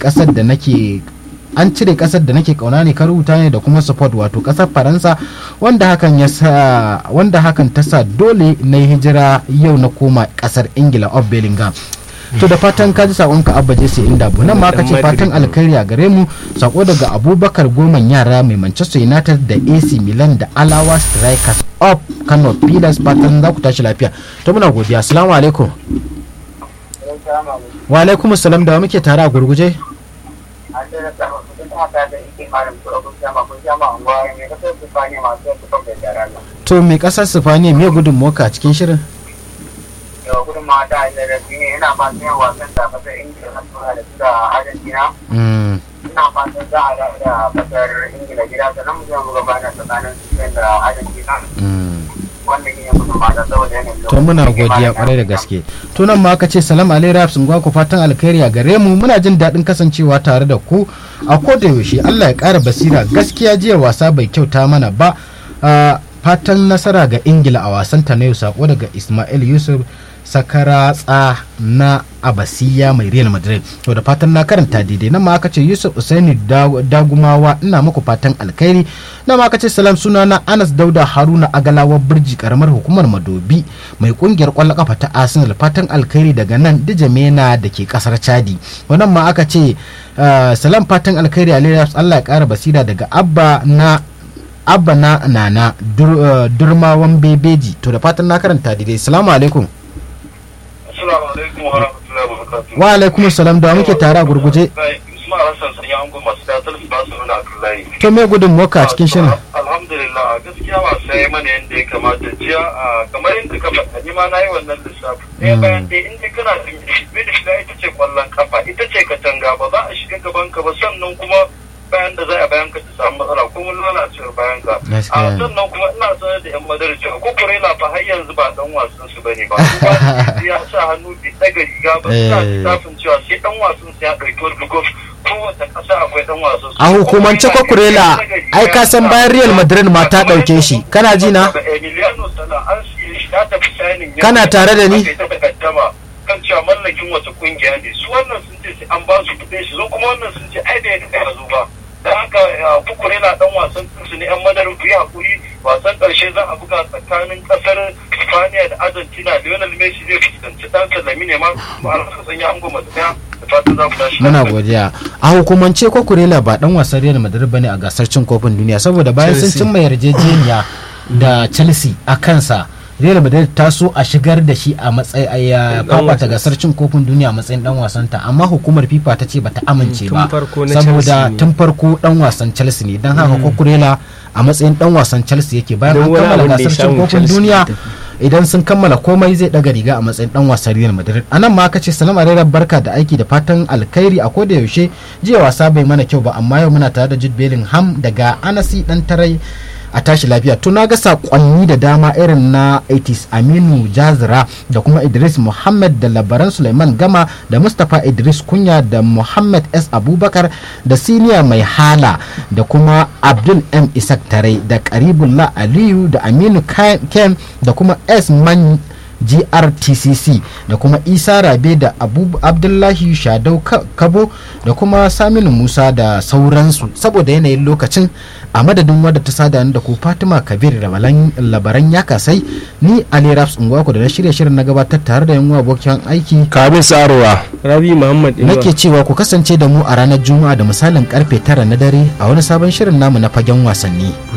kasar da nake an cire kasar da nake kauna ne ka rubuta ne da kuma support wato kasar faransa wanda hakan ya sa wanda hakan ta sa dole na yi hijira yau na koma kasar ingila of bellingham to da fatan ka ji sakonka abba je sai inda bu nan ma ka ce fatan alkhairi a gare mu sako daga abubakar goman yara mai manchester united da ac milan da alawa strikers of kano pilas fatan za ku tashi lafiya to muna godiya assalamu alaikum wa alaikum assalam da wa muke tare a gurguje to me kasar sifaniya me gudun moka cikin shirin yau gudun ma da da rafi ne ina fatan yin wasan da kasar ingila na tura da suka argentina ina fatan za a dawo da kasar ingila gida sannan mu zama gaba da tsakanin spain da argentina wannan yin gudun ma da saboda yanayin to muna godiya kwarai da gaske to nan ma aka ce salam alai raps ngwa ku fatan alkhairi a gare mu muna jin daɗin kasancewa tare da ku a koda yaushe Allah ya ƙara basira gaskiya jiya wasa bai kyauta mana ba fatan nasara ga ingila a wasan ta na yau sako daga ismail yusuf sakaratsa na abasiya mai real madrid to da fatan na karanta daidai nan ma aka ce yusuf usaini dagumawa ina muku fatan alkhairi nan ma aka ce salam suna na anas dauda haruna agalawa birji karamar hukumar madobi mai kungiyar kwallon kafa ta arsenal fatan alkhairi daga nan dijamena da ke kasar chadi wannan ma aka ce salam fatan alkhairi alaihi allah ya kara basira daga abba na abba na nana dur, uh, durmawan bebeji to da fatan na karanta daidai salamu alaikum wa alaikum salam da muke tare a gurguje to me gudun moka a cikin shirin alhamdulillah gaskiya wasa ya mana yadda ya kamata jiya kamar yadda ka faɗa ni ma na yi wannan lissafi ɗaya bayan ɗaya in dai kana midfielder ita ce kwallon kafa ita ce katanga ba za a shiga gaban ka ba sannan kuma bayan da za a bayan ka ta samu matsala ko mun lalacewar bayan ka a sannan kuma ina sanar da yan madara cewa ko kurela fa har yanzu ba dan wasan su bane ba ya sa hannu bi daga riga ba suna lissafin cewa sai dan wasan su ya dauki wani gof kowace kasa akwai dan wasan su a hukumance ko kurela ai ka san bayan real madrid ma ta dauke shi kana ji na kana tare da ni kan cewa mallakin wata kungiya ne su wannan sun ce sai an ba su kuɗin shi zo kuma wannan sun ce ai da ya kai zo ba dan haka kukure na dan wasan su ne yan madarin ku yi hakuri wasan karshe za a buga tsakanin kasar Spaniya da Argentina Lionel Messi zai fuskanci dan Salami ne ma ba a san ya ango mata daya da fatan za ku tashi muna godiya a hukumance ko kurela ba dan wasan Real Madrid bane a gasar cin kofin duniya saboda bayan sun cimma yarjejeniya da Chelsea a kansa Real Madrid ta so a shigar da shi a matsayi a fafata gasar cin kofin duniya a matsayin dan wasanta amma hukumar FIFA ta ce bata amince ba saboda tun farko dan wasan Chelsea ne dan haka Kokurela a matsayin dan wasan Chelsea yake bayan an kammala gasar cin kofin duniya idan sun kammala komai zai daga riga a matsayin dan wasan Real Madrid anan ma aka ce salam alaikum barka da aiki da fatan alkhairi a koda yaushe jiya wasa bai mana kyau ba amma yau muna tare da Jude Bellingham daga Anasi dan tarai a tashi lafiya to na ga sakonni da dama irin na 80s aminu jazira da kuma idris muhammad da labaran suleiman gama da mustapha idris kunya da muhammad s abubakar da siniya mai hala da kuma abdul m isak tarai da karibullah aliyu da aminu ken da kuma s man grtcc da kuma isa rabe da abdullahi shadau kabo da kuma saminu musa da sauransu saboda yanayin lokacin a madadin wadda ta sada da ku fatima kabir labaran ya kasai ni ali raps ungwaku da na shirya shirin na gabatar tare da yan abokin aiki kabin sarowa rabi muhammad nake cewa ku kasance da mu a ranar juma'a da misalin karfe tara na dare a wani sabon shirin namu na fagen wasanni